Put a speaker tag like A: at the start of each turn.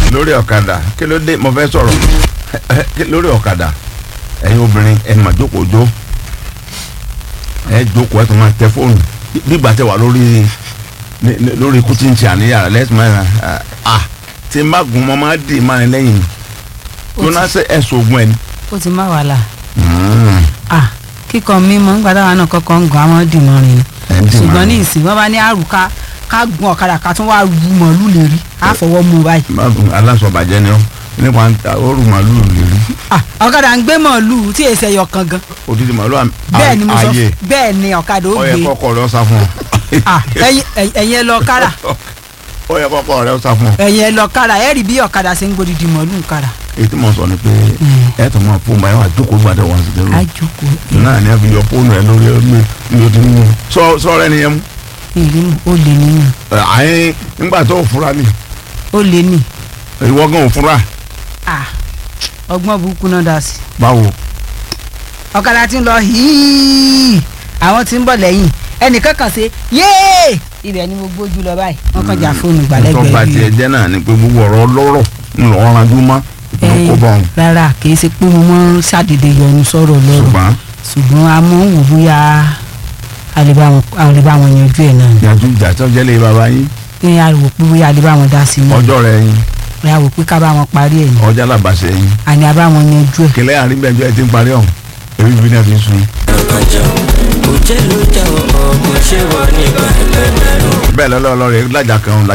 A: lórí ọ̀kadà kí ló dé mo fẹ́ sọ̀rọ̀ lórí ọ̀kadà ẹ̀yin obìnrin ẹ̀ mà jókòó jó ẹ̀ jókòó ẹ̀ tó máa tẹ fóònù nígbà tẹ wà lórí ní- ní- lórí ikú tí ń ṣe àníyàrá lẹ́sìn máa à tí n bá gun mọ́ máa dì máa ní lẹ́yìn
B: Ó
A: tó
B: ti-
A: náà ṣe ẹ̀sùn ogun ẹ̀ ni.
B: ó ti má wàhálà
A: Mm.
B: ah kíkọ mímọ nígbà táwọn náà kọ́kọ́ ń gan àwọn dìmọ rìn
A: Ẹ̀ ń
B: ni
A: dì
B: ṣùgbọ́n
A: mọ́.
B: ní ìsìn wọn bá ní àrùn ká ká gun ọ̀kadà ká tún wá ru mọ̀lú lè rí á fọwọ́ mú báyìí.
A: Má gun aláṣọbàjẹ́ ni ọ́ nípa oru màálù lè rí
B: ah ọ̀kadà ń gbé mọ̀lú tí èsì ẹ̀yọ̀ kan gan
A: odidi màálù à-
B: bẹ́ẹ̀ ni mo sọ
A: ayé
B: bẹ́ẹ̀ ni ọ̀kadà ó
A: ó yẹ
B: gbé
A: kọ́kọ́ rẹ̀ ó sá fún ọ.
B: ah ẹ̀yin ẹ̀yin ẹ lọ kára
A: ó yẹ kọ́kọ́ rẹ̀ ó sá fún ọ.
B: ẹ̀yin ẹ lọ kára ẹ rí bí ọ̀kadà ṣe ń gbódìdì mọ̀lú kára.
A: èyí tí mo sọ ni pé ẹ tó máa fóònù báyìí wà jókòó gbàdé wọn sì dérò
B: àjòkó
A: náà ni ẹ fi yọ fóònù ẹ lórí ẹgbẹ́ ní o ti mú sọ sọ rẹ nìyẹn mú.
B: ìrìn ó lè nínú
A: Ẹ, àyìn nígbà tó o fura ni
B: ó lè ní
A: ìwọ gan ò fura
B: ah ọgbọ́n burúkú náà dá sí i.
A: báwo.
B: ọ̀kadà ti ń lọ hííí àwọn tí ń bọ̀ lẹ́yìn ẹnìkan kan ṣe yéé ibẹ̀ ni mo gbójú lọ báyìí wọ́n kàn já fóònù
A: tó bá
B: gbàlẹ́gbẹ̀ẹ́
A: tiẹ̀ jẹ́ náà ni pé gbogbo ọ̀rọ̀ ọlọ́rọ̀ ńlọ ọ̀ranjú mọ́
B: Ẹ̀yin,
A: kó bá wọn.
B: rárá kì í ṣe pé mo mọ́ ṣàdédé yọnu sọ̀rọ̀ lọ́rọ̀
A: ṣùgbọ́n
B: ṣùgbọ́n a mọ̀ ń wò bóyá a lè bá wọn a lè bá wọn yanjú ẹ̀ náà
A: ìyàtú ìjà tó jẹ́ lé baba yín
B: ní a wò pé bóyá a lè bá wọn dá sí i náà
A: ọjọ́ rẹ̀ yín
B: a wò pé ká bá wọn parí ẹ̀ ní
A: ọjà làbàṣẹ yín
B: àní a bá wọn yanjú ẹ̀.
A: kẹlẹ́ àrígbẹ́jọ́ ẹ ti ń parí ọ̀hún èmi bí náà fi ń sun.
C: ọjọ́ òjẹ́ ló jẹ́ ọmọ ṣé wọ́n ní pẹ̀lẹ́pẹ̀lẹ́.
A: bẹ́ẹ̀ lọ́lọ́ ọlọ́rẹ̀ lájà kan